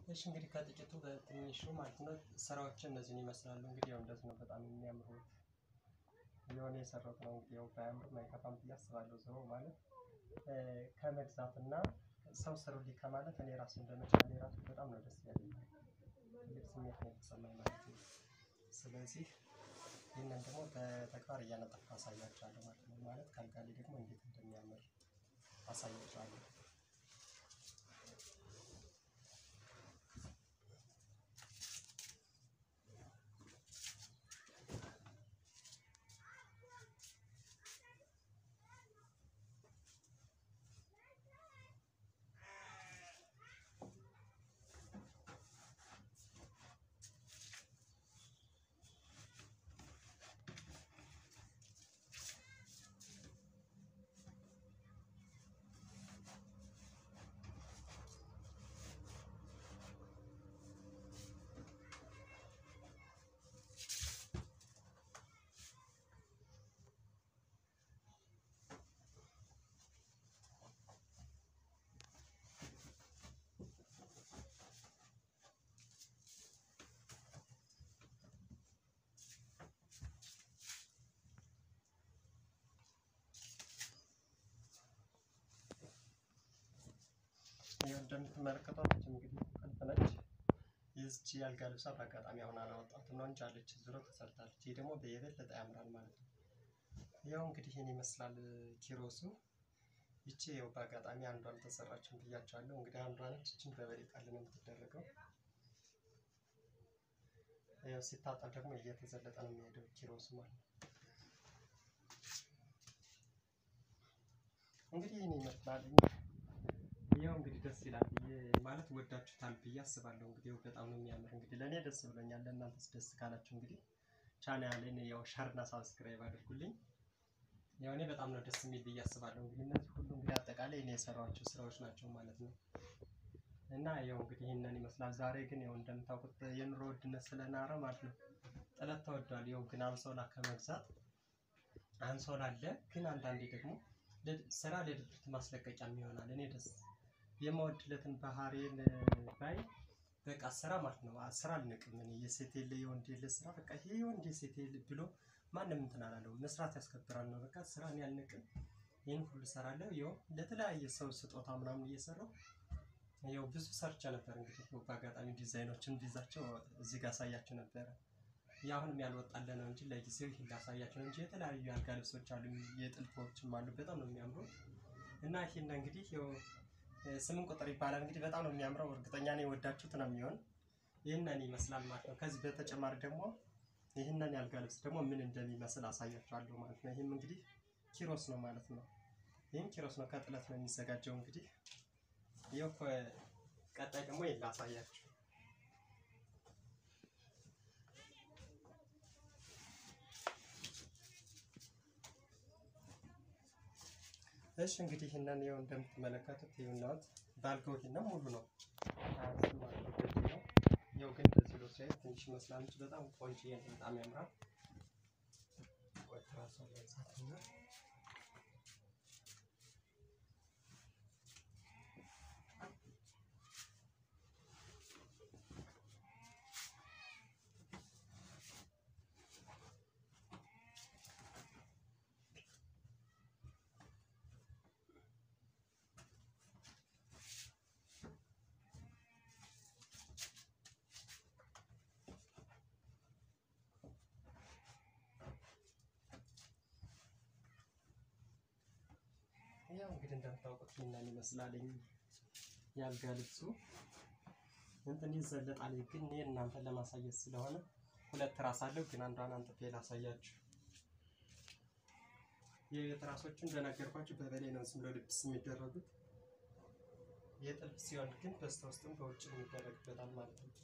እሺ እንግዲህ ከጥቂቱ በትንሹ ማለት ነው ስራዎችን እነዚህን ይመስላሉ። እንግዲህ ያው እንደዚህ ነው በጣም የሚያምሩት የሆነ የሰራሁት ነው። እንግዲህ ያው ባያምርም አይከፋም ብዬ አስባለሁ። ዞሮ ማለት ከመግዛት እና ሰው ስሩልኝ ከማለት እኔ ራሱ እንደመቻሌ ራሱ በጣም ነው ደስ ያለኝ። ትልቅ ስሜት ነው የተሰማኝ ማለት ነው። ስለዚህ ይህንን ደግሞ በተግባር እያነጠፍኩ አሳያችኋለሁ ማለት ነው። ማለት ከአልጋ ላይ ደግሞ እንዴት እንደሚያምር አሳያችኋለሁ። ይኸው እንደምትመለከቷት እንግዲህ ቁልፍ ነች። ይህች የአልጋ ልብሷ በአጋጣሚ አሁን አላወጣትም ነው እንጂ አለች ዙሮ ተሰርታለች። ይህ ደግሞ የበለጠ ያምራል ማለት ነው። ያው እንግዲህ ይህን ይመስላል ኪሮሱ። ይቺ ያው በአጋጣሚ አንዷ አልተሰራችም ብያቸዋለሁ። እንግዲህ አንዷ ነች። ይችን በበሬ ቃል ነው የምትደረገው። ያው ሲታጠብ ደግሞ እየተዘለጠ ነው የሚሄደው ኪሮሱ ማለት ነው። እንግዲህ ይህን ይመስላል። ያው እንግዲህ ደስ ይላል ብዬ ማለት ወዳችሁታል ብዬ አስባለሁ። እንግዲህ ያው በጣም ነው የሚያምር። እንግዲህ ለእኔ ደስ ብሎኛል። ለእናንተስ ደስ ካላችሁ እንግዲህ ቻናሌን ያው ሸርና ሳብስክራይብ አድርጉልኝ። ያው እኔ በጣም ነው ደስ የሚል ብዬ አስባለሁ። እንግዲህ እነዚህ ሁሉ እንግዲህ አጠቃላይ እኔ የሰራኋቸው ስራዎች ናቸው ማለት ነው። እና ያው እንግዲህ ይህንን ይመስላል። ዛሬ ግን ያው እንደምታውቁት የኑሮ ውድነት ስለናረ ማለት ነው ጥለት ተወዷል። ያው ግን አንሶላ ከመግዛት አንሶላ አለ። ግን አንዳንዴ ደግሞ ስራ ለድብርት ማስለቀቂያም ይሆናል። እኔ ደስ የማወድለትን ባህሪን ባይ በቃ ስራ ማለት ነው። ስራ አልንቅም እኔ የሴት የለ የወንድ የለ ስራ በቃ ይሄ የወንድ የሴት የለ ብሎ ማንም እንትን አላለውም። መስራት ያስከብራል ነው በቃ ስራን ያልንቅም። ይህን ሁሉ እሰራለሁ። ይኸው ለተለያየ ሰው ስጦታ ምናምን እየሰራሁ ያው ብዙ ሰርቼ ነበር። እንግዲህ በአጋጣሚ ዲዛይኖችን እንዲይዛቸው እዚህ ጋር አሳያችሁ ነበረ። የአሁንም ያልወጣለ ነው እንጂ ለጊዜው ይህን ላሳያችሁ ነው እንጂ የተለያዩ የአልጋ ልብሶች አሉ፣ የጥልፎችም አሉ። በጣም ነው የሚያምሩት እና ይህን እንግዲህ ያው ስምንት ቁጥር ይባላል። እንግዲህ በጣም ነው የሚያምረው። እርግጠኛ ነኝ የወዳችሁት ነው የሚሆን። ይህንን ይመስላል ማለት ነው። ከዚህ በተጨማሪ ደግሞ ይህንን የአልጋ ልብስ ደግሞ ምን እንደሚመስል አሳያችኋለሁ ማለት ነው። ይህም እንግዲህ ኪሮስ ነው ማለት ነው። ይህም ኪሮስ ነው፣ ከጥለት ነው የሚዘጋጀው። እንግዲህ ይኸው ቀጣይ ደግሞ ይሄን ላሳያችሁ። እሺ እንግዲህ ይህንን ይኸው እንደምትመለከቱት ይኸውናት ባልገው ይሄንን ሙሉ ነው አያንስም ማለት ነው። በዚህ ነው ያው ግን በዚህ ሎ ሳይት ትንሽ ይመስላል እንጂ በጣም ቆንጆ በጣም ያምራል። ወጥራሱ ያንሳትና ያው እንግዲህ እንደምታውቁት ይህንን ይመስላልኝ የአልጋ ልብሱ እንትን ይዘለጣል። ግን እኔ እናንተን ለማሳየት ስለሆነ ሁለት ትራስ አለው። ግን አንዷን አንጥፌ ላሳያችሁ። የቤት ትራሶቹ እንደነገርኳችሁ በበላይ ነው ዝም ብሎ ልብስ የሚደረጉት። የጥልፍ ሲሆን ግን በስተ ውስጥም በውጭ የሚደረግበታል ማለት ነው።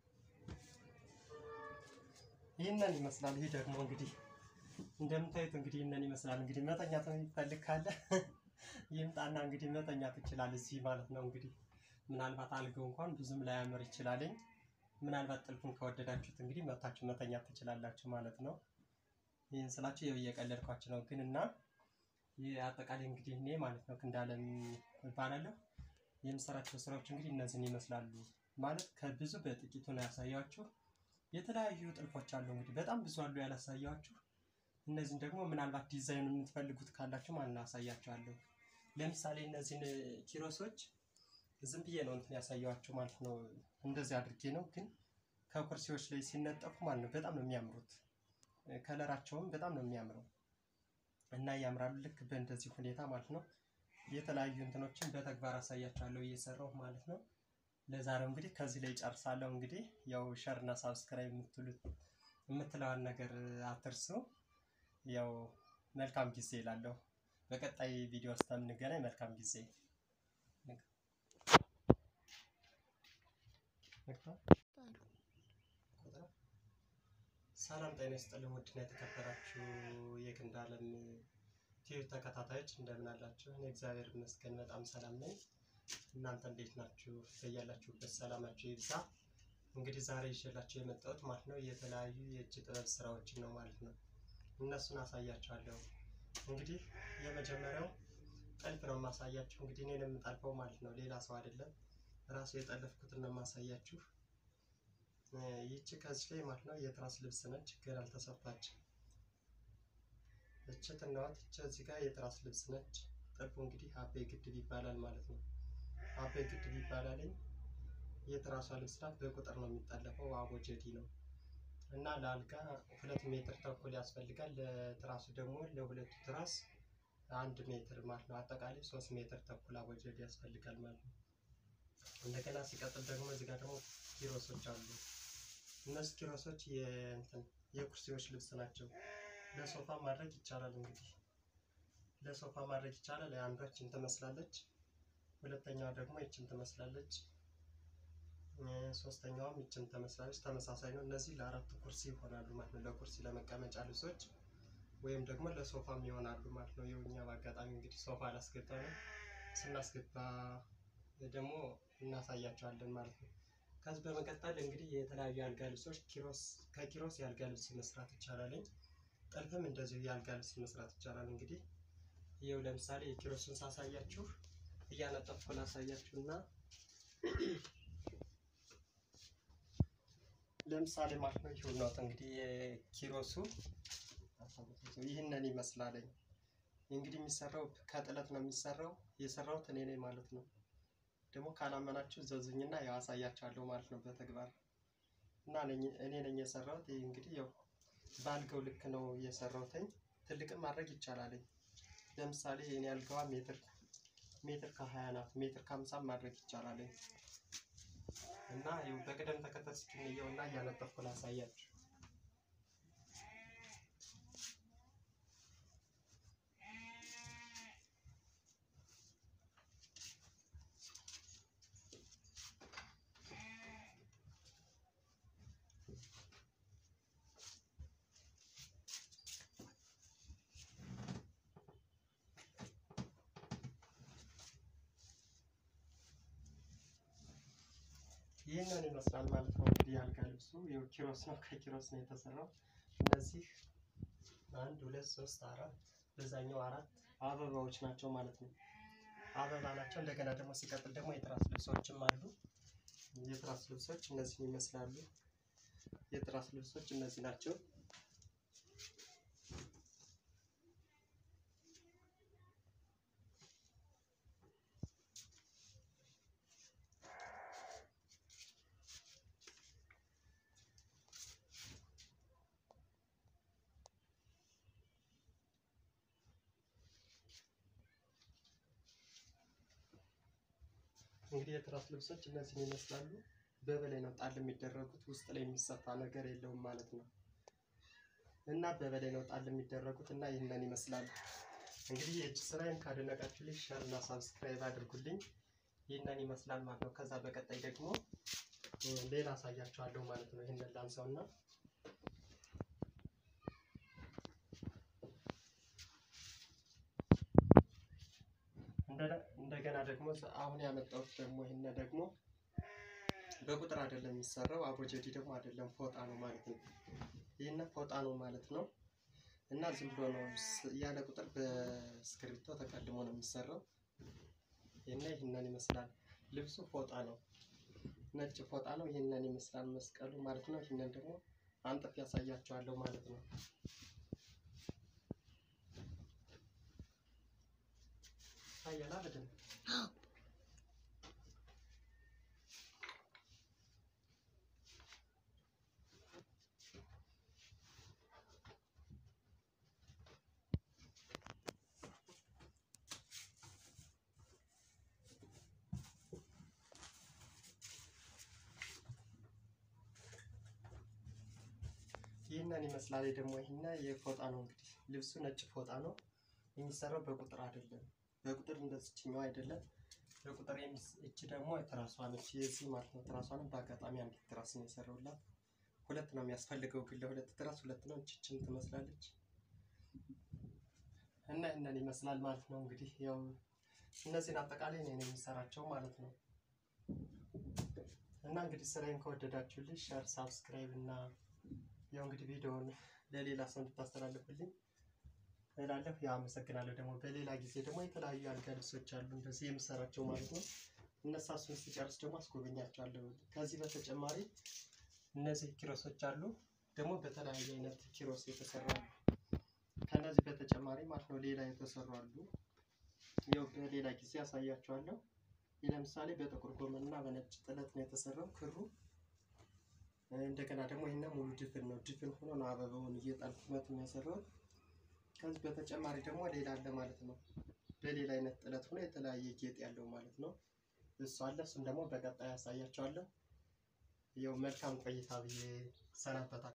ይህንን ይመስላል። ይህ ደግሞ እንግዲህ እንደምታዩት እንግዲህ ይህንን ይመስላል። እንግዲህ መተኛት የሚፈልግ ካለ ይምጣና እንግዲህ መተኛት ይችላል እዚህ ማለት ነው። እንግዲህ ምናልባት አልገው እንኳን ብዙም ላያምር ይችላልኝ። ምናልባት ጥልፉን ከወደዳችሁት እንግዲህ መታችሁ መተኛት ትችላላችሁ ማለት ነው። ይህን ስላችሁ ያው እየቀለድኳችሁ ነው ግን እና ይህ አጠቃላይ እንግዲህ እኔ ማለት ነው ክንዳለም እባላለሁ። የምሰራቸው ስራዎች እንግዲህ እነዚህን ይመስላሉ። ማለት ከብዙ በጥቂቱ ነው ያሳያችሁ። የተለያዩ ጥልፎች አሉ እንግዲህ በጣም ብዙ አሉ ያላሳያችሁ። እነዚህን ደግሞ ምናልባት ዲዛይን የምትፈልጉት ካላችሁ ማለት ነው አሳያችኋለሁ። ለምሳሌ እነዚህን ኪሮሶች ዝም ብዬ ነው እንትን ያሳያችሁ ማለት ነው። እንደዚህ አድርጌ ነው ግን ከኩርሲዎች ላይ ሲነጠፉ ማለት ነው በጣም ነው የሚያምሩት። ከለራቸውም በጣም ነው የሚያምረው እና ያምራሉ። ልክ በእንደዚህ ሁኔታ ማለት ነው የተለያዩ እንትኖችን በተግባር አሳያችኋለሁ እየሰራሁ ማለት ነው። ለዛሬው እንግዲህ ከዚህ ላይ ጨርሳለሁ። እንግዲህ ያው ሸር እና ሳብስክራይብ የምትሉት የምትለዋን ነገር አትርሱ። ያው መልካም ጊዜ እላለሁ። በቀጣይ ቪዲዮ እስከምንገናኝ መልካም ጊዜ። ሰላም ጤና ይስጥልኝ። ውድና የተከበራችሁ የክንድ ዓለም ቲቪ ተከታታዮች እንደምን አላችሁ? እኔ እግዚአብሔር ይመስገን በጣም ሰላም ነኝ። እናንተ እንዴት ናችሁ? በያላችሁበት ሰላማችሁ ይብዛ። እንግዲህ ዛሬ ይዤላችሁ የመጣሁት ማለት ነው የተለያዩ የእጅ ጥበብ ስራዎችን ነው ማለት ነው። እነሱን አሳያችኋለሁ። እንግዲህ የመጀመሪያው ጥልፍ ነው የማሳያችሁ። እንግዲህ እኔን የምጠልፈው ማለት ነው ሌላ ሰው አይደለም፣ ራሱ የጠለፍኩትን ነው የማሳያችሁ። ይቺ ከዚህ ላይ ማለት ነው የትራስ ልብስ ነች፣ ገና አልተሰፋችም። እች ትናዋት እች እዚህ ጋር የትራስ ልብስ ነች። ጥልፉ እንግዲህ አበይ ግድብ ይባላል ማለት ነው። አበይ ግድብ ይባላልኝ። የትራሷ ልብስ ናት። በቁጥር ነው የሚጠለፈው፣ አቦጀዲ ነው እና ለአልጋ ሁለት ሜትር ተኩል ያስፈልጋል። ለትራሱ ደግሞ ለሁለቱ ትራስ አንድ ሜትር ማለት ነው። አጠቃላይ ሶስት ሜትር ተኩል አቦጀዲ ያስፈልጋል ማለት ነው። እንደገና ሲቀጥል ደግሞ እዚህ ጋር ደግሞ ኪሮሶች አሉ። እነሱ ኪሮሶች የእንትን የኩርሲዎች ልብስ ናቸው። ለሶፋ ማድረግ ይቻላል። እንግዲህ ለሶፋ ማድረግ ይቻላል። አንዷ ይችን ትመስላለች፣ ሁለተኛዋ ደግሞ ይችን ትመስላለች፣ ሶስተኛዋም ይችን ትመስላለች። ተመሳሳይ ነው። እነዚህ ለአራት ኩርሲ ይሆናሉ ማለት ነው። ለኩርሲ ለመቀመጫ ልብሶች ወይም ደግሞ ለሶፋም ይሆናሉ ማለት ነው። የውኛ በአጋጣሚ እንግዲህ ሶፋ ላስገባ ነው። ስናስገባ ደግሞ እናሳያቸዋለን ማለት ነው። ከዚህ በመቀጠል እንግዲህ የተለያዩ የአልጋ ልብሶች ኪሮስ ከኪሮስ የአልጋ ልብስ መስራት ይቻላል። ጥልፍም እንደዚሁ የአልጋ ልብስ መስራት ይቻላል። እንግዲህ ይኸው ለምሳሌ የኪሮስን ሳሳያችሁ እያነጠፍኩ ላሳያችሁ እና ለምሳሌ ማለት ነው ይሁን ነው እንግዲህ የኪሮሱ ይህንን ይመስላለኝ። እንግዲህ የሚሰራው ከጥለት ነው የሚሰራው። የሰራሁት እኔ ነኝ ማለት ነው። ደግሞ ካላመናችሁ ዘዙኝና ያው አሳያችኋለሁ ማለት ነው በተግባር እና እኔ ነኝ የሰራሁት። ይህ እንግዲህ ያው በአልጋው ልክ ነው የሰራሁትኝ። ትልቅም ማድረግ ይቻላልኝ። ለምሳሌ እኔ አልጋዋ ሜትር ሜትር ከሀያ ናት። ሜትር ከሀምሳም ማድረግ ይቻላልኝ እና ይኸው በቅደም ተከተል ስኪንየው እና እያነጠፍኩ ላሳያችሁ። ይህንን ይመስላል ማለት ነው። እንግዲህ የአልጋ ልብሱ ይኸው ኪሮስ ነው፣ ከኪሮስ ነው የተሰራው። እነዚህ አንድ ሁለት ሶስት አራት በዛኛው አራት አበባዎች ናቸው ማለት ነው። አበባ ናቸው። እንደገና ደግሞ ሲቀጥል ደግሞ የትራስ ልብሶችም አሉ። የትራስ ልብሶች እነዚህን ይመስላሉ። የትራስ ልብሶች እነዚህ ናቸው። እንግዲህ የትራስ ልብሶች እነዚህን ይመስላሉ። በበላይ ነው ጣል የሚደረጉት፣ ውስጥ ላይ የሚሰፋ ነገር የለውም ማለት ነው። እና በበላይ ነው ጣል የሚደረጉት እና ይህንን ይመስላሉ። እንግዲህ የእጅ ስራዬን ካደነቃችሁልኝ ሸር እና ሳብስክራይብ አድርጉልኝ። ይህንን ይመስላል ማለት ነው። ከዛ በቀጣይ ደግሞ ሌላ አሳያችኋለሁ ማለት ነው። ይህንን ላንሳው እና እንደገና ደግሞ አሁን ያመጣሁት ደግሞ ይህን ደግሞ በቁጥር አይደለም የሚሰራው፣ አቦጀዲ ደግሞ አይደለም ፎጣ ነው ማለት ነው። ይህን ፎጣ ነው ማለት ነው እና ዝም ብሎ ነው ያለ ቁጥር በእስክሪብቶ ተቀድሞ ነው የሚሰራው እና ይህንን ይመስላል። ልብሱ ፎጣ ነው ነጭ ፎጣ ነው። ይህንን ይመስላል መስቀሉ ማለት ነው። ይህንን ደግሞ አንጥፍ ያሳያቸዋለሁ ማለት ነው። ታያላ በደንብ ይህንን ይመስላል ደግሞ ይህና የፎጣ ነው እንግዲህ ልብሱ ነጭ ፎጣ ነው የሚሰራው በቁጥር አይደለም በቁጥር እንደዚችኛው አይደለም በቁጥር እቺ ደግሞ ትራሷ ነች የዚህ ማለት ነው ትራሷንም በአጋጣሚ አንዲት ትራስ ነው የሰራውላት ሁለት ነው የሚያስፈልገው ግን ለሁለት ትራስ ሁለት ነው እችችን ትመስላለች እና ይህንን ይመስላል ማለት ነው እንግዲህ ያው እነዚህን አጠቃላይ ነው የሚሰራቸው ማለት ነው እና እንግዲህ ስራዬን ከወደዳችሁልኝ ሸር ሳብስክራይብ እና ያው እንግዲህ ቪዲዮውን ለሌላ ሰው እንድታስተላልፉልኝ እላለሁ። ያው አመሰግናለሁ። ደግሞ በሌላ ጊዜ ደግሞ የተለያዩ አልጋ ልብሶች አሉ እንደዚህ የምሰራቸው ማለት ነው። እነሳ እሱን ስጨርስ ደግሞ አስጎበኛቸዋለሁ። ከዚህ በተጨማሪ እነዚህ ኪሮሶች አሉ ደግሞ በተለያየ አይነት ኪሮስ የተሰሩ አሉ። ከነዚህ በተጨማሪ ማለት ነው ሌላ የተሰሩ አሉ። ያው በሌላ ጊዜ ያሳያቸዋለሁ። ይህ ለምሳሌ በጥቁር ጎመን እና በነጭ ጥለት ነው የተሰራው ክሩ እንደገና ደግሞ ይሄን ሙሉ ድፍን ነው። ድፍን ሆኖ ነው አበባውን እየጣልኩበት የሚያሰራው። ከዚህ በተጨማሪ ደግሞ ሌላ አለ ማለት ነው። በሌላ አይነት ጥለት ሆኖ የተለያየ ጌጥ ያለው ማለት ነው። እሱ አለ። እሱም ደግሞ በቀጣይ ያሳያቸዋለሁ። ያው መልካም ቆይታ ብዬ ሰናበታል።